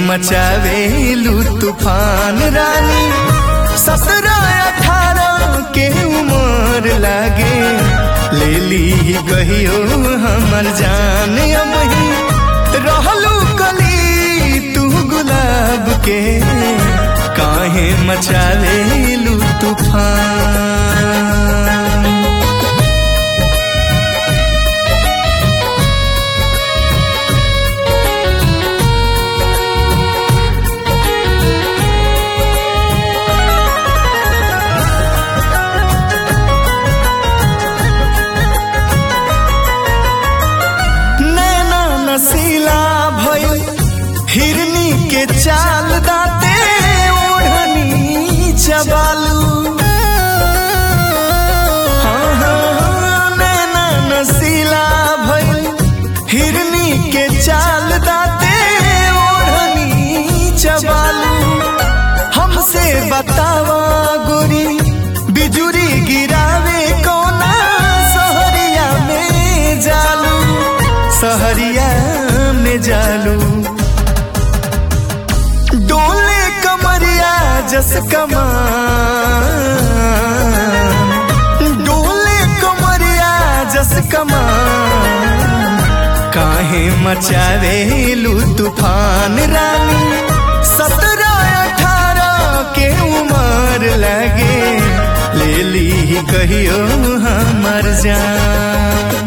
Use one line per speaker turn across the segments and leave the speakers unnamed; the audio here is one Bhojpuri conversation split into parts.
मचावेलू तूफान रानी सत्रह अठारह के उम्र लागे ले ली गहियो हमर जान अब ही रहलू कली तू गुलाब के काहे मचावेलू तूफान नैना नसीला भइल हिरनी के चाल दाते ओढ़नी चबालू हाँ, हाँ, हाँ, नैना नसीला भइल हिरनी के चाल दाते ओढ़नी चबालू हमसे बतावा गोरी बिजुरी गिरावे कोना सहरिया में जालू सहरिया में जालू डोले कमरिया जस कमान डोले कमरिया जस कमान काहे मचावेलू तूफान रानी सत्रह अठारह के उम्र लगे ले ली कहियो हमर जान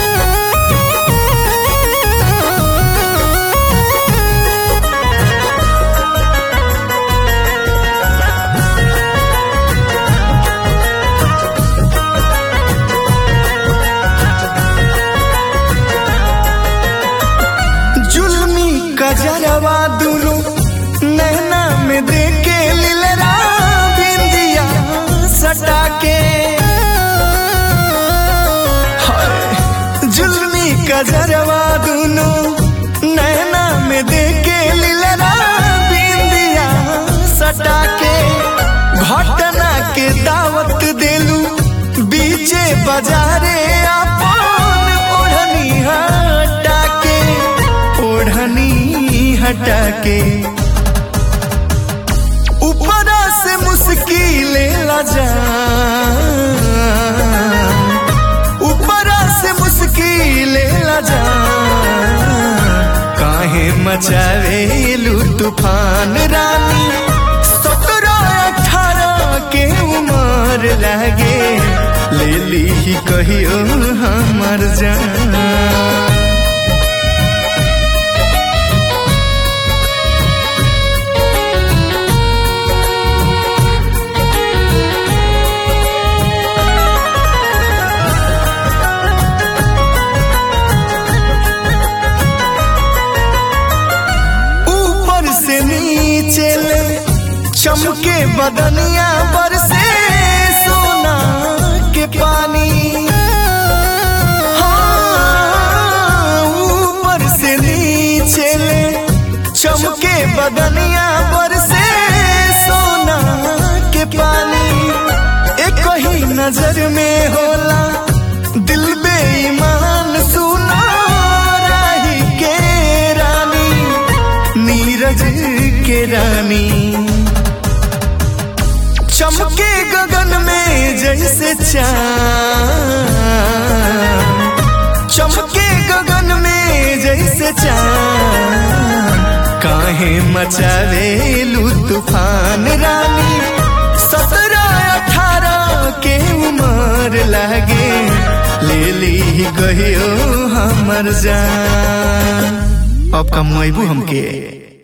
जुल्मी कजरवा दुनु नैना में देके लिलरा बिंदिया सटा के हाय, जुल्मी कजरवा दुनु नैना में देके लिलरा बिंदिया सटा के घटना के दावत देलू बीचे बाजारे अपन ओढ़नी हटा के ओढ़नी हटा के ऊपरा से मुश्किले लजा ऊपरा से मुश्किले लजा काहे मचावेलू तूफान रानी सत्रह अठारह के उम्र लागे ले ली कहियो हमर जान ऊपर से नीचे ले चमके बदनिया पर से सोना के पानी हाँ, ऊपर से नीचे ले चमके बदनिया पर से सोना के पानी एक ही नजर में होला दिल बेईमान सुना राही के रानी नीरज के रानी चमके गगन में जैसे चांद चमके गगन में जैसे चांद काहे मचावेलू तूफान रानी सत्रह अठारह के उम्र लागे ले ली कहियो हमर जान अब कमैबू हमके